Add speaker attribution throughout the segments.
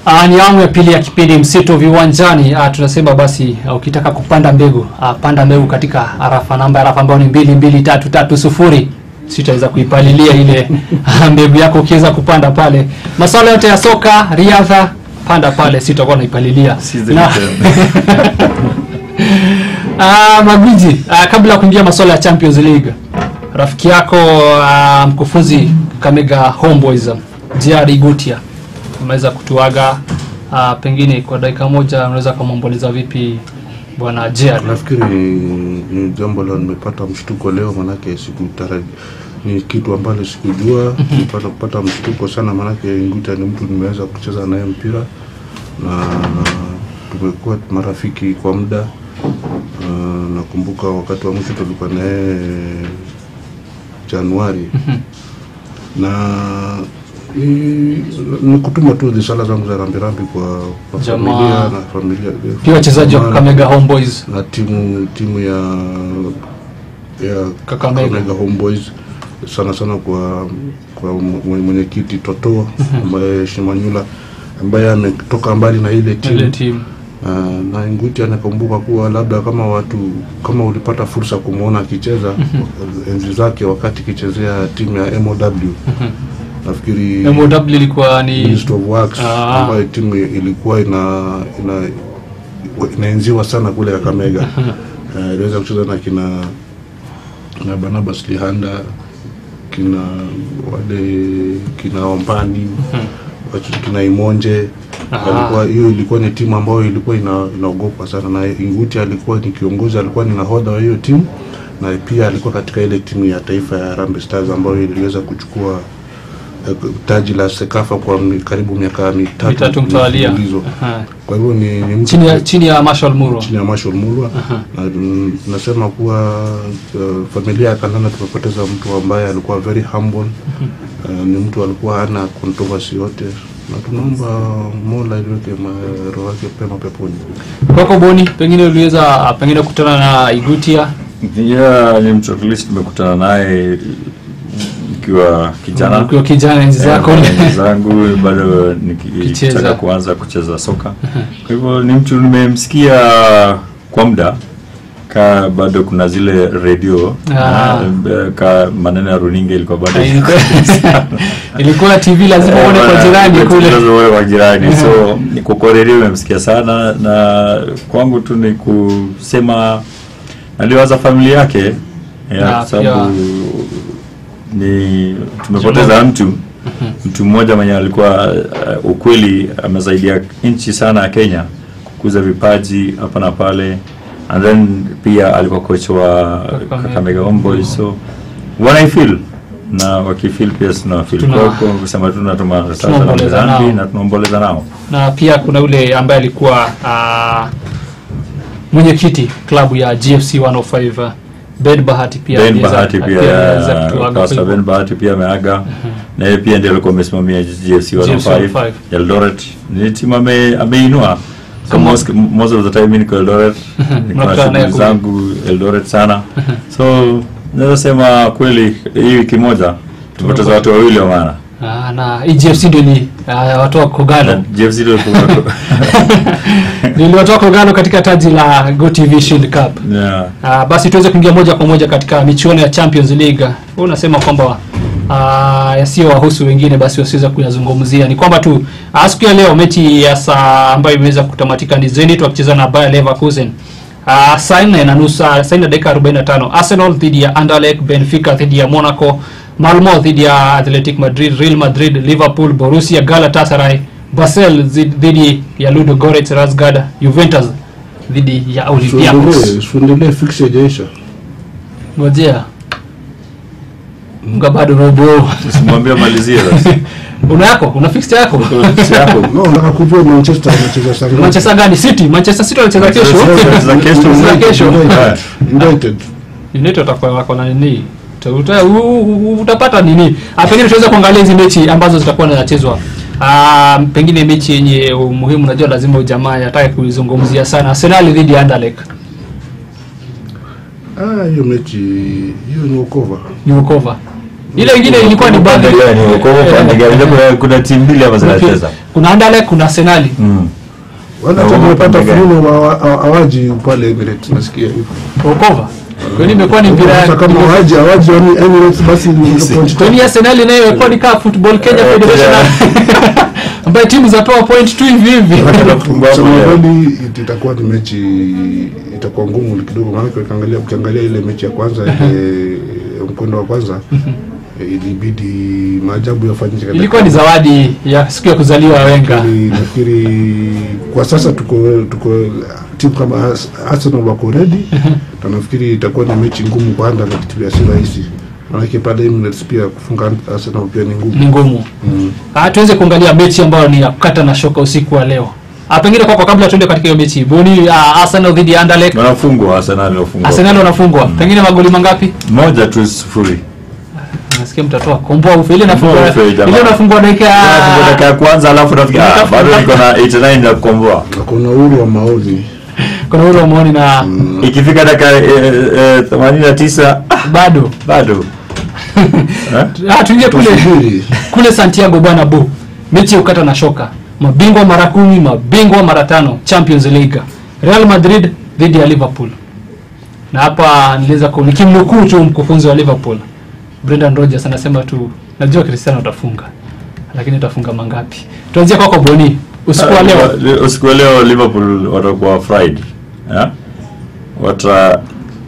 Speaker 1: Uh, ni awamu ya pili ya kipindi mseto viwanjani. Uh, tunasema basi uh, ukitaka kupanda mbegu uh, panda mbegu katika arafa namba arafa ambayo ni mbili mbili tatu tatu sufuri sitaweza kuipalilia ile mbegu yako ukiweza kupanda pale. Masuala yote ya soka, riadha, panda pale, sitakuwa naipalilia na Ah, Magwiji, ah, kabla ya kuingia masuala ya Champions League, rafiki yako ah, mkufunzi Kamega Homeboys Jerry Gutia ameweza kutuaga. Ah, pengine kwa dakika moja unaweza kumwomboleza vipi bwana Jerry?
Speaker 2: Nafikiri ni- ni jambo la nimepata mshtuko leo, manake sikutaraji ni kitu ambalo sikujua. Nilipata kupata mshtuko sana, manake Nguta ni mtu nimeweza kucheza naye mpira na tumekuwa marafiki kwa muda. Uh, nakumbuka wakati wa mwisho tulikuwa naye Januari na ni, ni kutuma tu risala zangu za rambirambi kwa, kwa
Speaker 1: Jamaa.
Speaker 2: familia na familia
Speaker 1: Pia wachezaji wa
Speaker 2: Jamaa-
Speaker 1: Kakamega Homeboys
Speaker 2: na timu timu ya ya
Speaker 1: Kakamega.
Speaker 2: Kakamega Homeboys sana sana kwa kwa mwe- mwenyekiti Toto ambaye Shimanyula ambaye ametoka mbali na ile
Speaker 1: ile
Speaker 2: timu
Speaker 1: timu
Speaker 2: uh, na Nguti anakumbuka kuwa labda kama watu kama ulipata fursa kumwona akicheza enzi zake wakati kichezea timu ya MOW nafikiri
Speaker 1: MOW ilikuwa ni
Speaker 2: Ministry of Works
Speaker 1: Ah.
Speaker 2: ambayo timu ilikuwa ina ina inaenziwa sana kule Kakamega. Eh, iliweza kucheza na kina na Barnabas Lihanda kina wale kina Ombani wachu- kina Imonje
Speaker 1: Aha.
Speaker 2: walikuwa hiyo ilikuwa ni timu ambayo ilikuwa ina, inaogopwa sana na Inguti alikuwa ni kiongozi, alikuwa ni nahodha wa hiyo timu na pia alikuwa katika ile timu ya taifa ya Harambee Stars ambayo iliweza kuchukua eh, taji la Sekafa kwa mi- karibu miaka mitatu
Speaker 1: mitatu mtawalia.
Speaker 2: mfululizo.
Speaker 1: Aha.
Speaker 2: Kwa hivyo ni, ni mtu
Speaker 1: Chini ya chini ya Marshall Muro.
Speaker 2: chini ya Marshall Mulwa na mm, nasema kuwa uh, familia ya Kandana tumepoteza mtu ambaye alikuwa very humble uh, ni mtu alikuwa hana controversy yote na tunaomba Mola iliweke ma- roho yake pema peponi.
Speaker 1: Kwako Boni, pengine uliweza pengine kukutana na Igutia
Speaker 3: Yeah, ni mtu at least tumekutana naye nikiwa kijana
Speaker 1: ukiwa kijana enzi zako
Speaker 3: Eh, enzi zangu bado
Speaker 1: Kicheza.
Speaker 3: nikitaka kuanza kucheza soka. Kwa hivyo ni mtu nimemsikia kwa muda ka bado kuna zile redio
Speaker 1: Ah.
Speaker 3: na, ka maneno ya runinga ilikuwa bado
Speaker 1: ilikuwa TV lazima uone kwa jirani kule.
Speaker 3: Lazima uone kwa jirani so niko kwa redio nimemsikia sana na kwangu tu ni kusema naliwaza familia yake ya,
Speaker 1: Na
Speaker 3: kwa sababu
Speaker 1: pia-
Speaker 3: ni tumepoteza mtu mtu mmoja mwenye alikuwa uh, ukweli amesaidia nchi sana ya Kenya kukuza vipaji hapa na pale and then pia alikuwa coach wa
Speaker 1: Kakamega.
Speaker 3: Kakamega Homeboys so wana feel na wakifeel pia tuna feel
Speaker 1: Tuna-
Speaker 3: kwa kwa kusema tu natuma sasa
Speaker 1: Tunaomboleza nao.
Speaker 3: na tunaomboleza nao
Speaker 1: na pia kuna yule ambaye alikuwa uh, mwenyekiti klabu ya GFC 105 uh, Ben Bahati pia
Speaker 3: Ben
Speaker 1: aliweza-
Speaker 3: Bahati pia
Speaker 1: aliweza
Speaker 3: ya-
Speaker 1: kutuaga
Speaker 3: Pastor
Speaker 1: kwa
Speaker 3: Ben Bahati pia ameaga na yeye pia ndiye alikuwa amesimamia GFC 105
Speaker 1: 105.
Speaker 3: Eldoret ni timu ame, ameinua so
Speaker 1: Kama-
Speaker 3: most, most of the time mimi niko Eldoret niko na
Speaker 1: Mnakutana naye
Speaker 3: shughuli
Speaker 1: kule.
Speaker 3: zangu Eldoret sana so naweza sema kweli hii wiki moja tumepoteza watu wawili wa maana
Speaker 1: Ah, na hii GFC ndio ni uh, watu wa
Speaker 3: na
Speaker 1: Kogalo
Speaker 3: GFC ndio ilikuwa-
Speaker 1: niliwatoa Kogalo katika taji la GoTV Shield Cup.
Speaker 3: yeah.
Speaker 1: Uh, basi tuweze kuingia moja kwa moja katika michuano ya Champions League. Wewe unasema kwamba uh, yasiyo wahusu wengine basi wasiweza kuyazungumzia. Ni kwamba tu uh, siku ya leo mechi ya saa ambayo imeweza kutamatika ni Zenit wakicheza na Bayer Leverkusen. Uh, saa nne na nusu saa saa nne na dakika 45 Arsenal dhidi ya Anderlecht, Benfica dhidi ya Monaco, Malmo dhidi ya Athletic Madrid, Real Madrid, Liverpool, Borussia Galatasaray, Basel zi- dhidi ya Ludo Goretz Razgrad, Juventus dhidi ya Olympiacos.
Speaker 2: Suendelee suendelee fix haijaisha.
Speaker 1: Ngojea. Mga bado robo.
Speaker 3: Usimwambie malizie sasa
Speaker 1: Una yako? Una fixed yako?
Speaker 3: Si yako
Speaker 2: No, nataka kujua Manchester anacheza saa ngapi?
Speaker 1: Manchester gani? City. Manchester City wanacheza kesho.
Speaker 3: Wanacheza kesho.
Speaker 1: Wanacheza kesho.
Speaker 2: United. United.
Speaker 1: United watakuwa wako na nini? Uta- uta- u- u- utapata nini? Ah, pengine tunaweza kuangalia hizi mechi ambazo zitakuwa zinachezwa. Ah, pengine mechi yenye umuhimu najua lazima ujamaa atake kuizungumzia sana. Arsenal dhidi ya Anderlecht.
Speaker 2: Ah, hiyo mechi hiyo ni ukova.
Speaker 1: Ni ukova. ile ingine ilikuwa ni
Speaker 3: Upande
Speaker 1: baadhi
Speaker 3: gani? Uko upande gani? Unajua kuna- kuna timu mbili hapa zinacheza
Speaker 1: kuna Anderlecht kuna Arsenali
Speaker 3: Mm.
Speaker 2: wala
Speaker 3: Na
Speaker 2: hata
Speaker 3: wao
Speaker 2: nimepata
Speaker 3: upande gani?
Speaker 2: fununo hawa- hawa- hawaji pale Emirates nasikia hivyo
Speaker 1: Okova kwani imekuwa ni mpira
Speaker 2: Sasa kama hawaji hawaji yani Emirates basi ni
Speaker 3: Yes.
Speaker 2: point
Speaker 1: kwani Arsenali nayo imekuwa ni kama Football Kenya
Speaker 3: Eh,
Speaker 1: Federation ambayo timu zapewa point tu hivi hivi
Speaker 3: Wanafungwa hapo
Speaker 2: Kusema
Speaker 3: leo.
Speaker 2: kweli it- itakuwa ni mechi itakuwa ngumu kidogo, maanake ukiangalia ukiangalia ile mechi ya kwanza ile mkondo wa kwanza eh, ilibidi maajabu yafanyike. katika-
Speaker 1: ilikuwa ni zawadi ya siku ya kuzaliwa Wenga
Speaker 2: Nafikiri- nafikiri kwa sasa tuko tuko timu kama Ars- Arsenal wako ready na nafikiri itakuwa ni mechi ngumu kwa Anderlecht pia si rahisi, maanake pale Emirates pia kufunga Arsenal pia ni ngumu.
Speaker 1: ni ngumu
Speaker 2: Mm.
Speaker 1: Ah, tuweze kuangalia mechi ambayo ni ya kukata na shoka usiku wa leo. Ah, pengine kwako kabla tuende katika hiyo mechi. Boni ah, Arsenal dhidi ya Anderlecht.
Speaker 3: wanafungwa Arsenal wanafungwa
Speaker 1: Arsenal wanafungwa. Pengine magoli mangapi?
Speaker 3: moja tu sifuri
Speaker 1: Nasikia mtatoa komboa ufe ile nafungwa.
Speaker 3: Komboa ufe, jamaa.
Speaker 1: Ile nafungwa dakika
Speaker 3: Wanafungwa dakika ya kwanza alafu nafikiri ah,
Speaker 1: Nitafuta-
Speaker 3: bado niko na 89 ya kukomboa
Speaker 2: Na kuna uhuru wa maoni
Speaker 1: kuna ule maoni na
Speaker 3: ikifika dakika eh, eh, 89 ah,
Speaker 1: bado.
Speaker 3: bado Eh?
Speaker 1: Ah, tuingie kule
Speaker 2: tusubiri.
Speaker 1: kule Santiago bwana bu. Mechi ya kukata na shoka. Mabingwa mara kumi, mabingwa mara tano Champions League. Real Madrid dhidi ya Liverpool. Na hapa niliweza ku nikimnukuu tu mkufunzi wa Liverpool. Brendan Rodgers anasema tu najua Cristiano utafunga. Lakini utafunga mangapi? Tuanzie kwako Boni. Usiku wa leo.
Speaker 3: Le- usiku wa leo Liverpool watakuwa fried eh? wata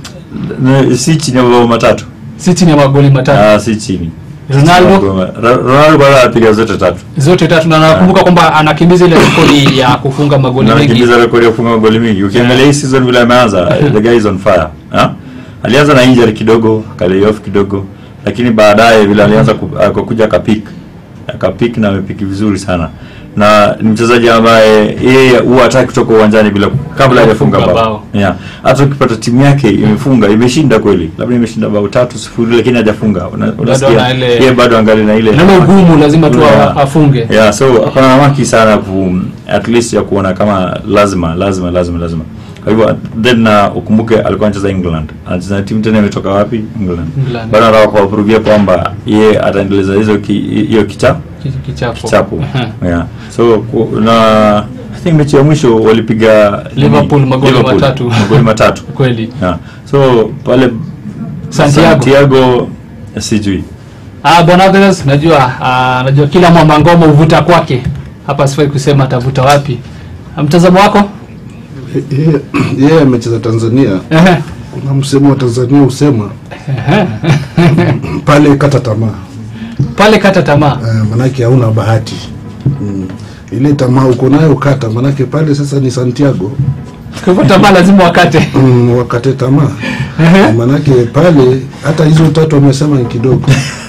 Speaker 3: ne- si chini ya mabao matatu
Speaker 1: Si chini ya magoli matatu.
Speaker 3: ah, si chini
Speaker 1: Ronaldo
Speaker 3: Ra- Ronaldo bado anapiga zote tatu
Speaker 1: zote tatu na nakumbuka kwamba anakimbiza ile rekodi ya kufunga magoli
Speaker 3: na
Speaker 1: mengi.
Speaker 3: anakimbiza rekodi ya kufunga magoli mingi ukiangalia hii season vile ameanza the guy is on fire ha? alianza na injury kidogo akalay off kidogo lakini baadaye vile alianza ku- akakuja akapik akapik na amepiki vizuri sana na ni mchezaji ambaye yeye huwa hataki kutoka uwanjani bila kabla hajafunga
Speaker 1: Kufunga
Speaker 3: bao
Speaker 1: bao.
Speaker 3: yeah. hata ukipata timu yake imefunga imeshinda kweli labda imeshinda bao tatu sifuri lakini hajafunga Una- unasikia
Speaker 1: ana ile-
Speaker 3: yeye bado angali na ile
Speaker 1: Nalo ugumu lazima tu
Speaker 3: Yeah.
Speaker 1: afunge.
Speaker 3: yeah so akona hamaki sana ku at least ya kuona kama lazima lazima lazima lazima kwa hivyo then na ukumbuke alikuwa anacheza England anacheza na timu tena imetoka wapi England
Speaker 1: England.
Speaker 3: bado anataka kuwaprovia kwamba ye ataendeleza hizo ki- hiyo kicha
Speaker 1: Ki- Kichapo.
Speaker 3: chapo
Speaker 1: Aha.
Speaker 3: yeah so ku, na I think mechi ya mwisho walipiga
Speaker 1: Liverpool magoli
Speaker 3: Liverpool,
Speaker 1: matatu.
Speaker 3: magoli matatu
Speaker 1: Kweli.
Speaker 3: yeah so pale
Speaker 1: Santiago.
Speaker 3: Santiago sijui
Speaker 1: Ah, bwana Others, najua ah, najua kila mwamba ngoma huvuta kwake. Hapa sifai kusema atavuta wapi. Ah, Mtazamo wako?
Speaker 2: Yeye- yeye amecheza Tanzania.
Speaker 1: Ehe.
Speaker 2: Kuna msemo wa Tanzania usema pale kata tamaa,
Speaker 1: Pale kata tamaa.
Speaker 2: eh, manake hauna bahati mm. Ile tamaa uko nayo kata, manake pale sasa ni Santiago
Speaker 1: Kwa hivyo tamaa lazima wakate.
Speaker 2: mm, wakate tamaa manake pale hata hizo tatu wamesema ni kidogo,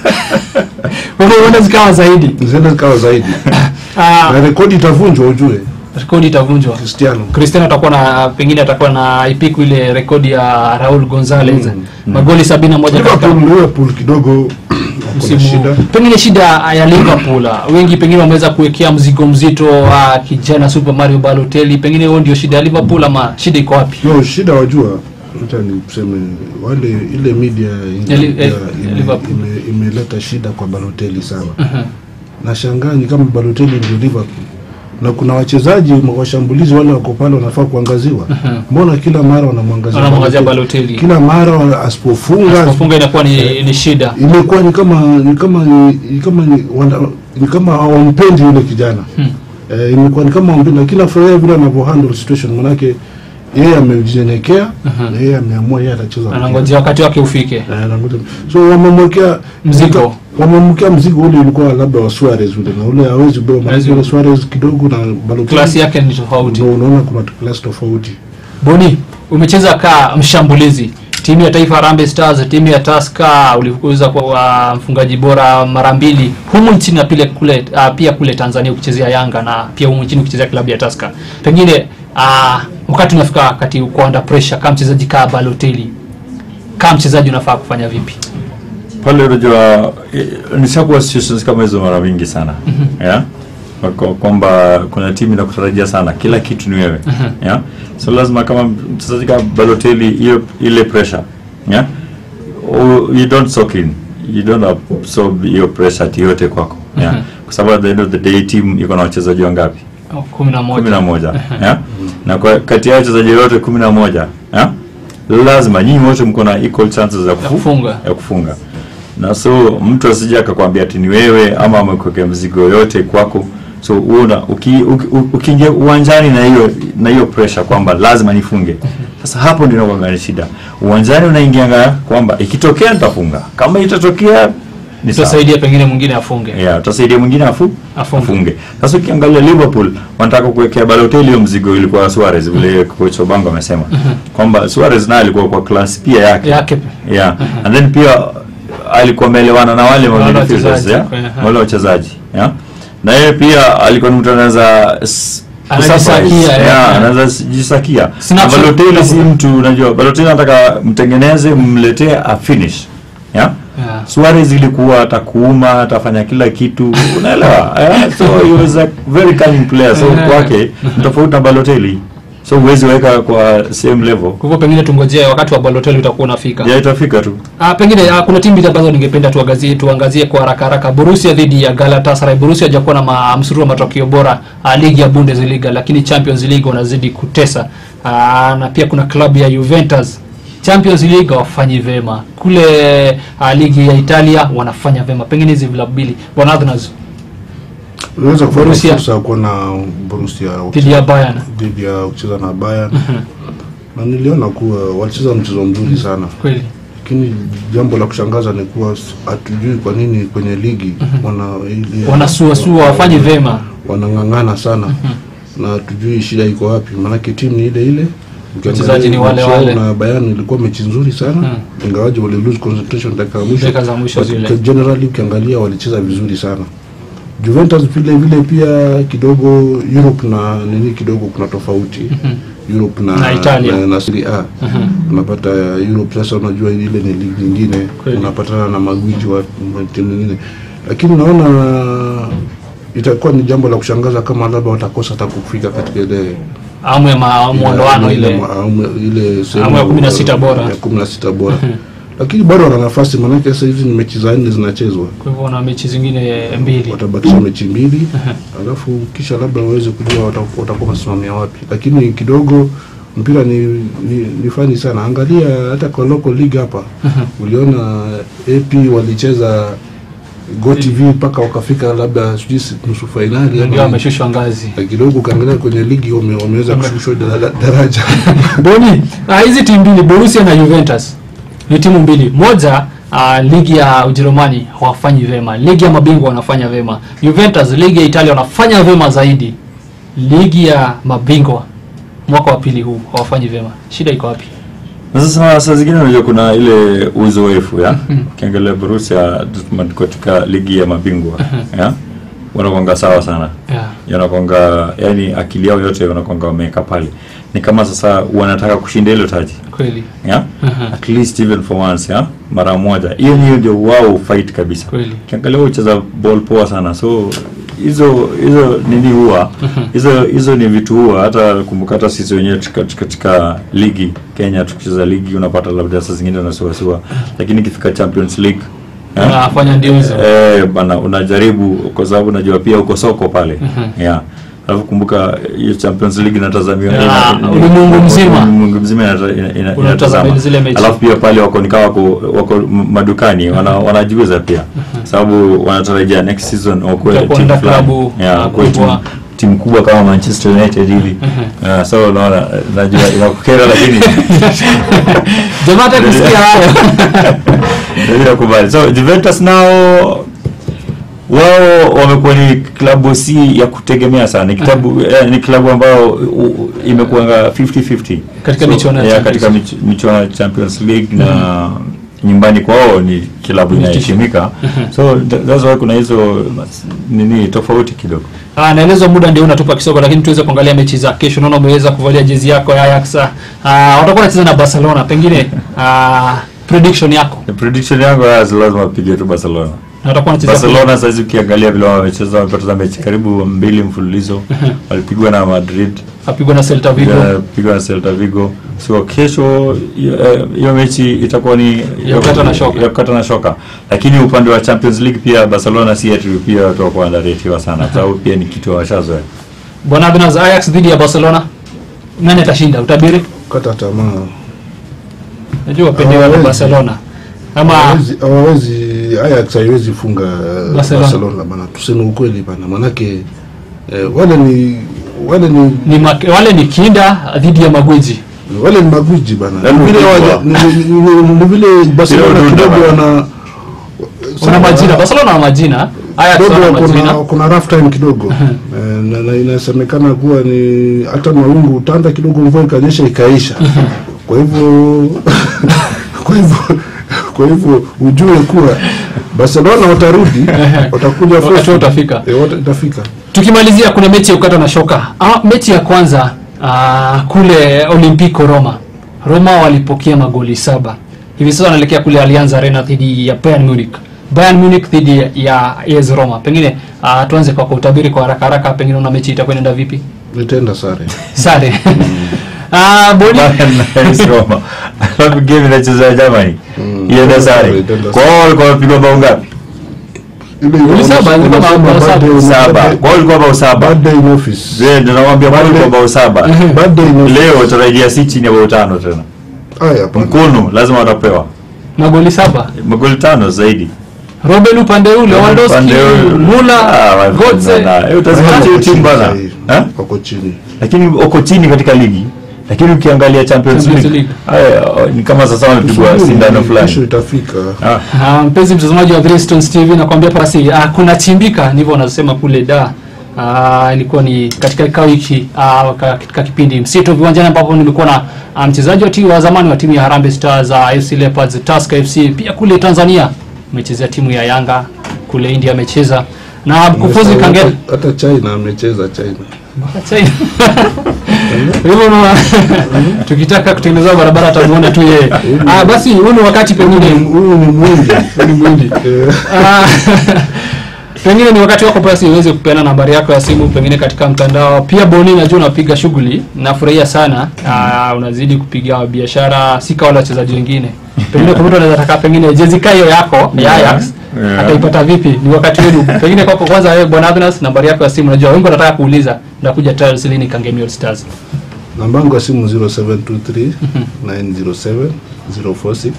Speaker 1: Kwa hivyo huenda zikawa zaidi.
Speaker 2: ziende zikawa zaidi
Speaker 1: Ah,
Speaker 2: na rekodi itavunjwa, ujue
Speaker 1: rekodi itavunjwa.
Speaker 2: Cristiano
Speaker 1: Cristiano atakuwa na pengine atakuwa na ipiku ile rekodi ya Raul Gonzalez.
Speaker 2: Mm,
Speaker 1: Magoli 71 katika
Speaker 2: Liverpool, Liverpool kidogo wako na
Speaker 1: msimu
Speaker 2: shida
Speaker 1: pengine shida ya Liverpool ah, wengi pengine wameweza kuwekea mzigo mzito wa kijana Super Mario Balotelli pengine huo ndio shida ya Liverpool ama shida iko wapi
Speaker 2: no shida wajua acha niseme wale ile media
Speaker 1: Ya li-
Speaker 2: ime-
Speaker 1: eh,
Speaker 2: ime-
Speaker 1: Liverpool.
Speaker 2: ime- imeleta shida kwa Balotelli sana nashangaa ni kama Balotelli ndio Liverpool na kuna wachezaji washambulizi wale wako pale wanafaa kuangaziwa mbona kila mara wanamwangazia
Speaker 1: wanamwangazia
Speaker 2: Balotelli?
Speaker 1: Balotelli
Speaker 2: kila mara wana- asipofunga
Speaker 1: kufunga inakuwa ni, ni shida
Speaker 2: imekuwa ni kama ni kama ni, ni kama ni, wana, ni kama hawampendi yule kijana
Speaker 1: Hmm.
Speaker 2: eh, imekuwa ni kama hawampendi lakini nafurahia vile anavyo handle situation manake yeye amejinyenyekea na yeye ameamua yeye atacheza mpira.
Speaker 1: anangojea wakati wake ufike
Speaker 2: Eh, anangoja. so wamemwekea
Speaker 1: Mzigo.
Speaker 2: wamemwekea mzigo ule ulikuwa labda wa Suarez ule na ule hawezi beba
Speaker 1: Hawezi
Speaker 2: manake ule Suarez kidogo na Balotelli
Speaker 1: klasi yake ni tofauti
Speaker 2: ndio unaona kuna klasi tofauti
Speaker 1: Boni umecheza ka mshambulizi timu ya taifa Harambee Stars timu ya Tusker ulikuza kwa wa mfungaji bora mara mbili humu nchini na pile kule uh, pia kule Tanzania ukichezea Yanga na pia humu nchini ukichezea klabu ya Tusker pengine uh, wakati unafika wakati uko under pressure kama mchezaji kama Balotelli kama mchezaji unafaa kufanya vipi
Speaker 3: pale unajua eh, nishakuwa situations kama hizo mara mingi sana yeah? Kwa- kwamba kuna timu inakutarajia sana kila kitu ni wewe yeah? so lazima kama mchezaji kama Balotelli hiyo ile pressure yeah? Oh, you don't soak in you don't absorb hiyo pressure ati yote kwako yeah. kwa sababu at the end of the day team iko na wachezaji wangapi
Speaker 1: Oh, kumi na
Speaker 3: kumi na
Speaker 1: moja
Speaker 3: moja yeah? na kwa kati ya wachezaji wote kumi na moja yeah? lazima nyinyi wote mko na equal chances za kufu-
Speaker 1: kufunga.
Speaker 3: ya kufunga na so mtu asije akakwambia ati ni wewe ama amekuwekea mzigo yote kwako so una uki- uki- ukiingia uwanjani na hiyo na hiyo pressure kwamba lazima nifunge sasa hapo ndio inakuwa ni shida uwanjani unaingianga kwamba ikitokea nitafunga kama itatokea ni sawa
Speaker 1: itasaidia pengine mwingine afunge
Speaker 3: yeah, utasaidia mwingine afu
Speaker 1: Afunge.
Speaker 3: afunge. Sasa ukiangalia Liverpool wanataka kuwekea Balotelli hiyo mzigo ilikuwa Suarez vile coach Obango amesema kwamba Suarez naye alikuwa kwa class pia yake
Speaker 1: Yake.
Speaker 3: yeah and then pia alikuwa ameelewana na wale
Speaker 1: Wale
Speaker 3: midfielders
Speaker 1: wachezaji,
Speaker 3: yeah
Speaker 1: yeah.
Speaker 3: wale wachezaji yeah na yeye pia alikuwa ni mtu anaweza s-
Speaker 1: Anajisakia,
Speaker 3: kusurprise.
Speaker 1: yeah.
Speaker 3: yeah anaweza jisakia
Speaker 1: Snapshot.
Speaker 3: Na Balotelli si mtu unajua Balotelli anataka mtengeneze mletee a finish yeah
Speaker 1: Yeah.
Speaker 3: Suarez ilikuwa atakuuma atafanya kila kitu unaelewa eh? so he was a very cunning player so
Speaker 1: Yeah.
Speaker 3: kwake ni tofauti na Balotelli so huwezi weka kwa same level
Speaker 1: kwa hivyo pengine tungojee wakati wa Balotelli utakuwa unafika
Speaker 3: ya itafika tu
Speaker 1: Ah, pengine ah, kuna timu mbili ambazo ningependa tuangazie tuangazie kwa haraka haraka. Borussia dhidi ya Galatasaray. Borussia hajakuwa na ma, msururu wa matokeo bora ah, ligi ya Bundesliga, lakini Champions League wanazidi kutesa. Ah, na pia kuna klabu ya Juventus Champions League wafanyi vema kule ah, ligi ya Italia wanafanya vema. Pengine hizi vilabu mbili bwana Adnas
Speaker 2: unaweza kupata
Speaker 1: Borussia.
Speaker 2: fursa ya kuona Borussia
Speaker 1: dhidi ya Bayern
Speaker 2: dhidi ya kucheza na Bayern na niliona kuwa walicheza mchezo mzuri sana
Speaker 1: kweli
Speaker 2: lakini jambo la kushangaza ni kuwa s- hatujui kwa nini kwenye ligi wana ile-
Speaker 1: wanasuasua wafanyi vema.
Speaker 2: wanang'ang'ana sana na hatujui shida iko wapi maanake timu ni ile ile Ukiangalia
Speaker 1: Wachezaji ni wale
Speaker 2: mechi yao
Speaker 1: wale.
Speaker 2: na Bayern ilikuwa mechi nzuri sana ingawaje wali lose concentration dakika ya mwisho
Speaker 1: Dakika za mwisho
Speaker 2: But
Speaker 1: zile.
Speaker 2: uki- generally ukiangalia walicheza vizuri sana Juventus vile vile pia kidogo Europe na nini kidogo kuna tofauti Europe na,
Speaker 1: Na Italia.
Speaker 2: na, na Serie A unapata Europe sasa unajua ile ni ligi nyingine
Speaker 1: Kweli.
Speaker 2: unapatana na magwiji wa wa timu nyingine lakini naona itakuwa ni jambo la kushangaza kama labda watakosa hata kufika katika ile
Speaker 1: Amu ya ma- muondoano ile
Speaker 2: awamu- ile sehemu
Speaker 1: Awamu ya kumi na sita bora.
Speaker 2: ya kumi na sita bora lakini bado wana nafasi maanake sasa hizi ni mechi za nne zinachezwa
Speaker 1: kwa hivyo na mechi zingine mbili.
Speaker 2: watabakisha mechi mbili alafu kisha labda waweze kujua wata- watakuwa wamesimamia wapi lakini kidogo mpira ni, ni, ni fani sana angalia hata kwa local league hapa uliona ap walicheza go tv mpaka wakafika labda sijui si- nusu fainali
Speaker 1: Ndio
Speaker 2: ama-
Speaker 1: ameshushwa ngazi.
Speaker 2: na kidogo ukiangalia kwenye ligi wame- wameweza kushushwa dara- daraja
Speaker 1: Boni, ah, hizi timu mbili Borussia na Juventus ni timu mbili. Moja ah, ligi ya Ujerumani hawafanyi vema, ligi ya mabingwa wanafanya vema. Juventus ligi ya Italia wanafanya vema zaidi, ligi ya mabingwa mwaka wa pili huu hawafanyi vema. Shida iko wapi?
Speaker 3: na sasa saa zingine unajua kuna ile uzoefu ya ukiangalia Borussia Dortmund katika ligi ya mabingwa ya wanakwanga sawa sana
Speaker 1: Yeah.
Speaker 3: yanakwanga yani akili yao yote wanakwanga wameweka pale ni kama sasa wanataka kushinda hilo taji
Speaker 1: Kweli
Speaker 3: yeah? at least even for once yeah? mara moja hiyo niyo ndio wao fight kabisa
Speaker 1: Kweli.
Speaker 3: ukiangalia wao ucheza ball poa sana so hizo hizo nini huwa hizo hizo ni vitu huwa hata kumbuka hata sisi wenyewe katika, katika ligi Kenya tukicheza ligi unapata labda saa zingine unasuasua lakini ikifika Champions League yeah?
Speaker 1: wanafanya ndio hizo.
Speaker 3: Eh, bana unajaribu kwa sababu unajua pia uko soko pale. Yeah. Alafu kumbuka hiyo Champions League inatazamiwa
Speaker 1: Yeah,
Speaker 3: ina-
Speaker 1: ulimwengu mzima.
Speaker 3: Ulimwengu mzima inata- ina- ina-
Speaker 1: Unatazama
Speaker 3: inatazama.
Speaker 1: zile mechi.
Speaker 3: Alafu pia pale wako nikaa wako wako m- madukani wana, wanajiuza pia. Sababu wanatarajia next season wakuwe
Speaker 1: Utakuwa
Speaker 3: timu
Speaker 1: na
Speaker 3: fulani.
Speaker 1: klabu,
Speaker 3: Yeah,
Speaker 1: uh,
Speaker 3: wakuwe
Speaker 1: kubwa.
Speaker 3: timu timu kubwa kama Manchester United hivi. Yeah, so unaona najua inakukera lakini
Speaker 1: Jamaa hata kusikia hayo.
Speaker 3: Ndio nakubali. So Juventus nao wao wamekuwa ni klabu si ya kutegemea sana. Ni klabu eh, ni klabu ambayo u- u- imekuanga 50-50
Speaker 1: Katika michuano ya
Speaker 3: yeah,
Speaker 1: Champions
Speaker 3: katika mich- michuano ya Champions League na nyumbani kwao ni klabu inaheshimika. So th- that's why kuna hizo mas- nini tofauti kidogo.
Speaker 1: Ah, naelezwa muda ndio unatupa kisogo, lakini tuweze kuangalia mechi za kesho. Naona umeweza kuvalia jezi yako ya Ajax. Ah, watakuwa wanacheza na Barcelona. Pengine ah, prediction yako
Speaker 3: The prediction yangu ya lazima apige tu Barcelona.
Speaker 1: na watakuwa wanacheza
Speaker 3: Barcelona sasa ukiangalia vile wamecheza wamepoteza mechi karibu mbili mfululizo walipigwa na Madrid
Speaker 1: apigwa na Celta Vigo
Speaker 3: pigwa na Celta Vigo. So kesho hiyo hiyo mechi itakuwa ni
Speaker 1: Ya kukata na shoka.
Speaker 3: ya kukata na shoka, lakini upande wa Champions League pia Barcelona si ati pia watakuwa underrated sana, kwa sababu pia ni kitu washazoea.
Speaker 1: bwana Abinaz Ajax dhidi ya Barcelona nani atashinda utabiri
Speaker 2: kata tamaa
Speaker 1: najua wapendewa na
Speaker 2: Hawawezi.
Speaker 1: Barcelona ama
Speaker 2: hawawezi hawawezi Ajax haiwezi funga
Speaker 1: Barcelona.
Speaker 2: Barcelona bana, tuseme ukweli bana, manake eh, wale ni wale ni
Speaker 1: ni mak- wale ni kinda dhidi ya magwiji
Speaker 2: wale ni magwiji bana,
Speaker 3: Yaani
Speaker 2: Ni vile
Speaker 3: ukubwa.
Speaker 2: waja- ni- ni- ni- ni vile Barcelona
Speaker 3: Kila
Speaker 2: kidogo
Speaker 3: udunda
Speaker 2: wana
Speaker 1: kuna majina Barcelona wana majina Ajax
Speaker 2: kidogo
Speaker 1: wana
Speaker 2: kuna,
Speaker 1: majina
Speaker 2: kuna rough time kidogo Eh, na, na inasemekana kuwa ni hata mawingu utanda kidogo, mvua ikanyesha ikaisha. Kwa hivyo kwa hivyo kwa hivyo ujue kuwa Barcelona watarudi, watakuja
Speaker 1: Wakati
Speaker 2: force.
Speaker 1: wao utafika.
Speaker 2: Eh, wata- itafika.
Speaker 1: tukimalizia kuna mechi ya kukata na shoka ah, mechi ya kwanza ah, kule Olimpico Roma Roma walipokea magoli saba hivi sasa wanaelekea kule Allianz Arena dhidi ya Bayern Munich Bayern Munich dhidi ya- ya AS Roma pengine ah, tuanze kwa kutabiri kwa haraka haraka pengine una mechi itakuwa inaenda vipi
Speaker 2: Nitaenda sare.
Speaker 1: sare ah, boli
Speaker 3: Bayern na AS Roma. Alafu game inachezwa ya Germany.
Speaker 2: Mm.
Speaker 3: Ienda sare.
Speaker 2: Itaenda
Speaker 3: Kwa hiyo walikuwa wapigwa bao ngapi?
Speaker 2: Ile
Speaker 1: Goli saba,
Speaker 2: unasema
Speaker 1: ilikuwa bao- bao
Speaker 2: bad
Speaker 1: saba.
Speaker 2: day-
Speaker 3: Saba.
Speaker 2: bad day-
Speaker 3: Kwa hiyo walikuwa bao saba.
Speaker 2: Bad day in office.
Speaker 3: Zee, ndio nakwambia kwa hiyo walikuwa bao saba.
Speaker 2: Bad day in office.
Speaker 3: Leo tarajia si chini ya bao tano tena.
Speaker 2: Haya, hapana.
Speaker 3: Mkono lazima watapewa.
Speaker 1: magoli saba
Speaker 3: Magoli tano zaidi.
Speaker 1: Robben upande ule Lewandowski
Speaker 3: Upande ule-
Speaker 1: Muller
Speaker 3: Ah, wa-
Speaker 1: Götze
Speaker 3: na- na- eh, utazungumzia
Speaker 2: Wako
Speaker 3: hiyo timu
Speaker 2: chini
Speaker 3: bana.
Speaker 2: sasa hivi.
Speaker 3: Eh?
Speaker 2: Wako chini.
Speaker 3: lakini uko chini katika ligi lakini ukiangalia Champions
Speaker 1: Champions
Speaker 3: League
Speaker 1: League.
Speaker 3: haya, ni kama sasa wamepigwa
Speaker 2: Tusubiri,
Speaker 3: sindano
Speaker 2: Kesho
Speaker 3: fulani
Speaker 2: itafika.
Speaker 3: Ah,
Speaker 1: Ah, mpenzi mtazamaji wa Bristol TV nakwambia basi ah, kuna chimbika ndivyo wanasema kule da ah, ilikuwa ni katika kikao hiki ah, katika kipindi msito viwanjani ambapo nilikuwa na ah, mchezaji wa timu wa zamani wa timu ya Harambee Stars za FC Leopards Tusker FC pia kule Tanzania amechezea timu ya Yanga kule India amecheza na mkufunzi
Speaker 2: Hata-
Speaker 1: Kangel
Speaker 2: Hata China amecheza China.
Speaker 1: China. hivyo una- tukitaka kutengeneza barabara atamuona tu yeye ah, basi huu ni wakati pengine
Speaker 2: Huyu ni mwingi.
Speaker 1: ni mwindi
Speaker 2: Eh,
Speaker 1: Ah, pengine ni wakati wako basi uweze kupeana nambari yako ya simu pengine katika mtandao pia boni najua unapiga shughuli nafurahia sana ah, unazidi kupiga biashara si kama wale wachezaji wengine pengine kwa mtu anaweza taka pengine jezi kayo yako ya
Speaker 3: Yeah.
Speaker 1: Ajax
Speaker 3: Yeah.
Speaker 1: ataipata vipi ni wakati wenu pengine kwako kwanza wewe bwana Agnes nambari yako ya simu najua wengi wanataka kuuliza ndakuja Trials lini Kangemi All Stars
Speaker 2: Namba yangu ya simu 0723 907 046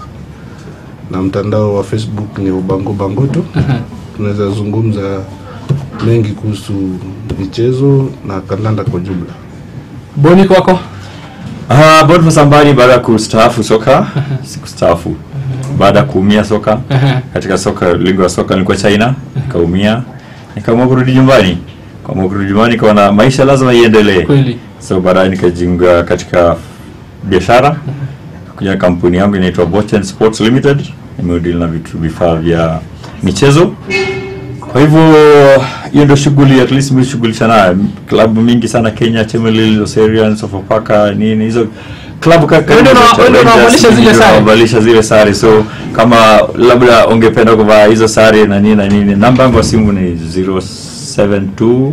Speaker 2: na mtandao wa Facebook ni Ubango Bangoto. Tunaweza zungumza mengi kuhusu michezo na kandanda kwa jumla.
Speaker 1: boni kwako
Speaker 3: ah, Boniface Ambani baada ya kustaafu soka sikustaafu baada ya kuumia soka katika soka lingo ya soka nilikuwa China nikaumia nikaamua kurudi nyumbani kaamua kurudi nyumbani kaona maisha lazima iendelee
Speaker 1: kweli
Speaker 3: so baadaye nikajiunga katika biashara kuja kampuni yangu inaitwa Bochen Sports Limited nimeudili na vitu vifaa vya michezo kwa hivyo hiyo ndio shughuli at least nimeshughulisha nayo klabu mingi sana Kenya Chemelil Oserian Sofapaka nini hizo klabu ka-
Speaker 1: Wewe ndio una-
Speaker 3: Rangers,
Speaker 1: wewe ndio unawavalisha zile
Speaker 3: ndio
Speaker 1: sare?
Speaker 3: unawavalisha zile sare so kama labda ungependa kuvaa hizo sare na nini na nini namba yangu ya simu ni 0725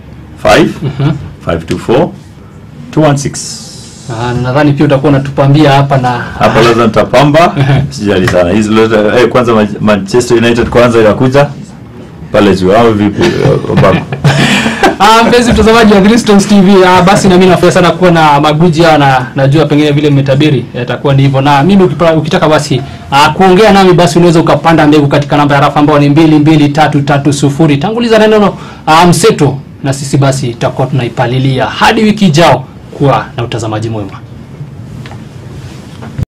Speaker 3: 524 216
Speaker 1: ah, nadhani pia utakuwa unatupambia hapa na
Speaker 3: hapo lazima nitapamba sijali sana hizi lote eh, kwanza Ma- Manchester United kwanza inakuja pale juu au vipi eh, Obama
Speaker 1: Ah, mpenzi mtazamaji wa Greenstones TV, ah, basi na mimi nafurahi sana kuwa na magwiji haya na najua pengine vile mmetabiri yatakuwa ni hivyo. Na mimi ukipa, ukitaka basi ah, kuongea nami basi unaweza ukapanda mbegu katika namba ya rafa ambayo ni 22330. Tanguliza neno ah, mseto na sisi basi tutakuwa tunaipalilia hadi wiki ijao. Kuwa na utazamaji mwema.